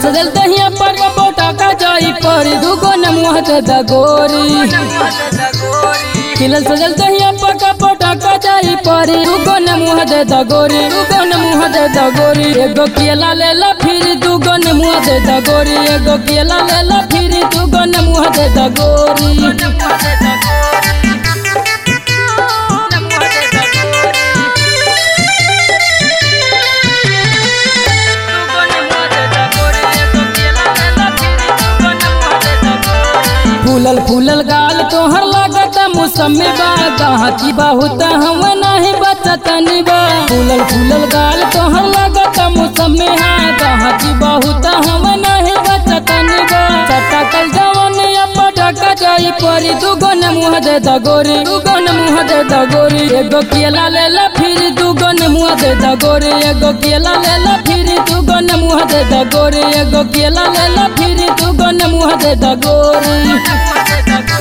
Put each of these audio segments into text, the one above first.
सजल दहिया पर बोटा का जाई पर दुगो न मुँह दे द गोरी खिलल सजल दहिया पर बोटा का जाई पर दुगो न मुँह दे द गोरी दुगो न मुँह दे द गोरी एगो केला ले ला फिर दुगो न मुँह दे द गोरी एगो केला ले ला फिर दुगो न मुँह दे द गोरी फूलल फूलल गाल तोहर लागत मौसमी बा कहाँ की बहुत हम नहीं बचतनी बा फूलल फूलल गाल तोहर लागत मौसमी हा कहाँ की बहुत हम नहीं बचतनी बा चटकल जवन पटका जाई परी दुगो न मुँह दे द गोरी दुगो न मुँह दे द गोरी एगो केला ले ला फिर दुगो न मुँह दे द गोरी एगो केला ले ला फिर दुगो न मुँह दे द गोरी एगो केला ले ला फिर दुगो न मुँह दे द गोरी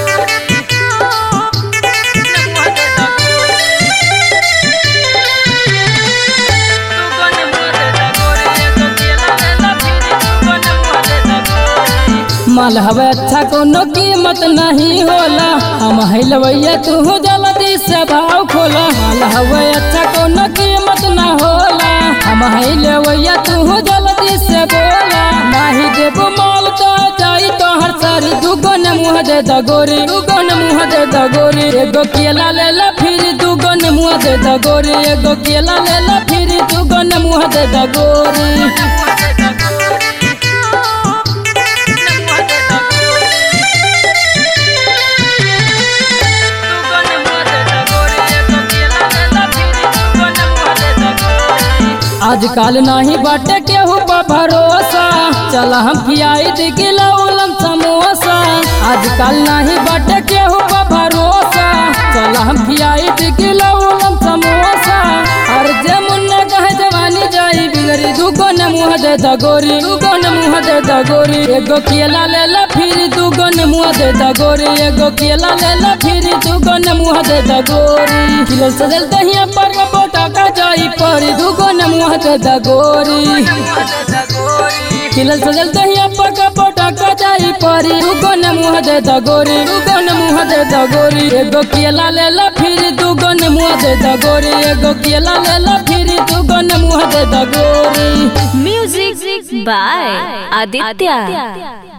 माल हवे अच्छा कोनो कीमत नहीं होला हम हिलवैया तू जल्दी से भाव खोला माल हवे अच्छा कोनो कीमत ना होला हम हिलवैया तू जल्दी से बोला नहीं देबो माल तो जाई तो हर सारी दुगो न मुँह दे द गोरी दुगो न मुँह दे द गोरी एगो केला ले ला फिर दुगो न मुँह दे द गोरी एगो केला ले ला फिर दुगो न मुँह दे द गोरी आजकल नहीं बाटे केहू पर भरोसा चल हम खियाई दिगिला उलम समोसा आजकल नहीं बाटे केहू पर भरोसा चल हम खियाई दिगिला उलम समोसा हर जे मुन्ना कहे जवानी जाई बिगड़ी दुगो न मुँह दे द गोरी दुगो न मुँह दे द गोरी एगो केला ले ला फिर दुगो न मुँह दे द गोरी एगो केला ले ला फिर दुगो न मुँह दे द गोरी खिलल सजल दहिया पर बोटा का जाई पर दुगो न मुँह दे द गोरी खिलल सजल दहिया पर बोटा का जाई पर दुगो न मुँह दे द गोरी दुगो न मुँह दे द गोरी एगो केला ले ला फिर दुगो न मुँह दे द गोरी एगो केला ले ला फिर दुगो न मुँह दे द गोरी Music by Aditya.